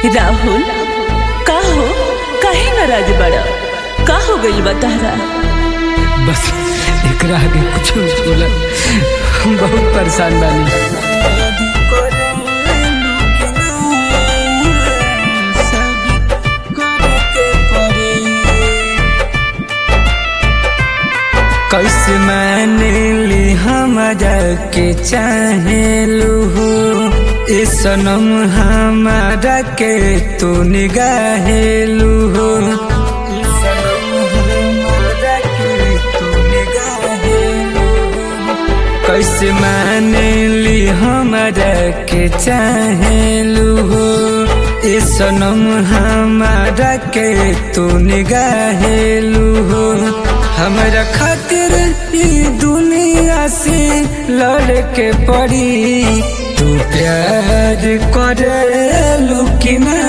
राहुल का हो काहे नाराज बड़ा का हो गइल बा तहरा बस एकरा आगे कुछ बोला हम बहुत परेशान बानी कैसे माने ली हमरा के चाहेलू हो ए सनम हमारा के तू निगाहेलू हो ए सनम हमारा के तू निगाहेलू हो। कैसे माने ली हमरा के चाहेलू हो ए सनम हमारा के तू निगाहेलू हो हमरा खातिर ई दुनिया से लड़ के पड़ी तू प्यार करे कि ना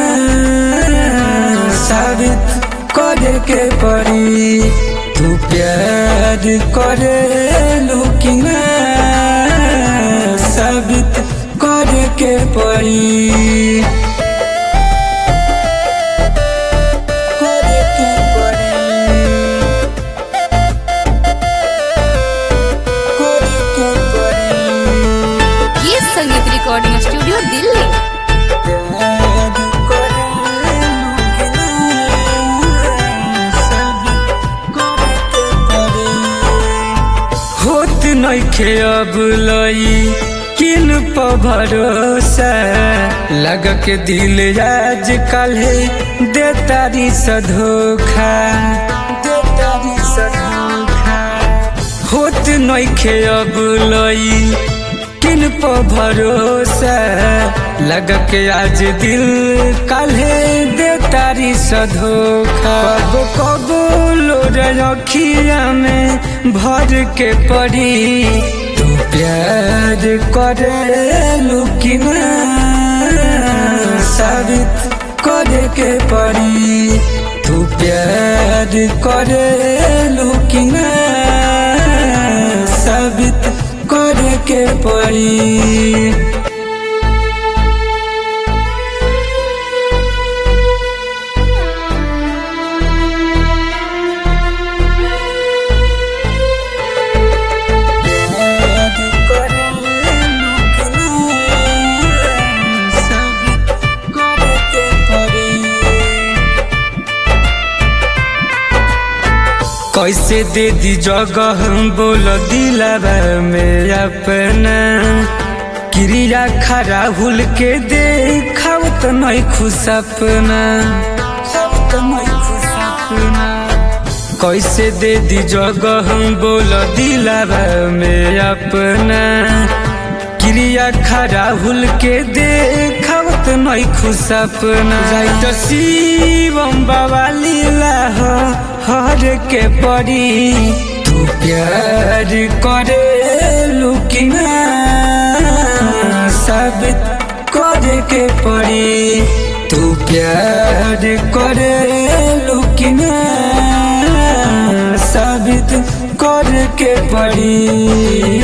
साबित करे के पड़ी तू प्यार करे कि ना साबित करे के पड़ी करे के पड़ी करे के पड़ी ये संगीत रिकॉर्डिंग स्टूडियो दिल्ली प्यार करे कि ना साबित करे के पड़ी होत नइखे अब लई किन प भरोसा लग के दिल आज कल दे तारी सधोखा दे तारी सधोखा होत नइखे अब लई किन प भरोसा लग के आज दिल काल्हे दे तारी सधोखा कबो कबो लोर अखिया में भर के पड़ी तू प्यार करे कि ना साबित करे के पड़ी तू प्यार करे कि ना साबित करे के पड़ी कैसे दे दी जगह बोल दिलावा में अपना क्रिया खरा भूल के देखाव तो नहीं खुश अपना तो नहीं खुश अपना कैसे दे दी जगह बोल दिलावा में अपना क्रिया खरा भूल के देखावत नहीं खुश अपना राइट शिवम बाबा लीला हो हर के पड़ी तू प्यार करे कि ना साबित करे के पड़ी तू प्यार करे कि ना साबित करे के पड़ी